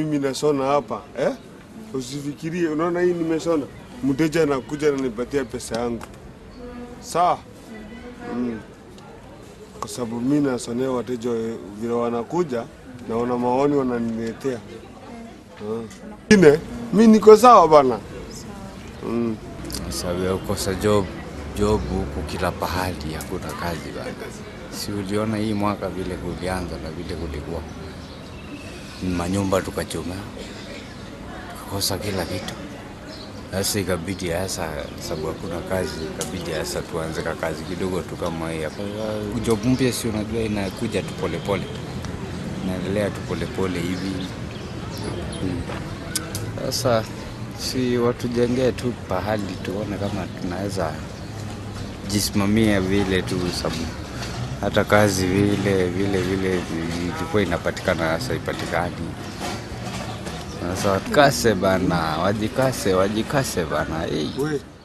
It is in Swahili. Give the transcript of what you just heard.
mimi nasona hapa eh? Usifikirie, unaona hii nimesona, mteja anakuja ananipatia pesa yangu sawa. Mm. Kwa sababu mi nasonea wateja we- vile wanakuja na wana maoni wananiletea Ah. Ine, mi niko sawa bana. Mm. sababu ya kukosa job job huku kila pahali, hakuna kazi bana. Si uliona hii mwaka vile kulianza na vile kulikuwa manyumba tukachoma, tukakosa kila kitu. Sasa ikabidi sasa, sababu hakuna kazi, ikabidi sasa tuanze ka kazi kidogo tu kama hii hapa. Job mpya si unajua inakuja tu polepole, inaendelea tu polepole hivi Mm. Sasa si watujengee tu pahali tuone kama tunaweza jisimamia vile tu, sababu hata kazi vile vile vile ilikuwa inapatikana, sasa ipatikani. Sasa wakase bana, wajikase, wajikase bana. Hey. We,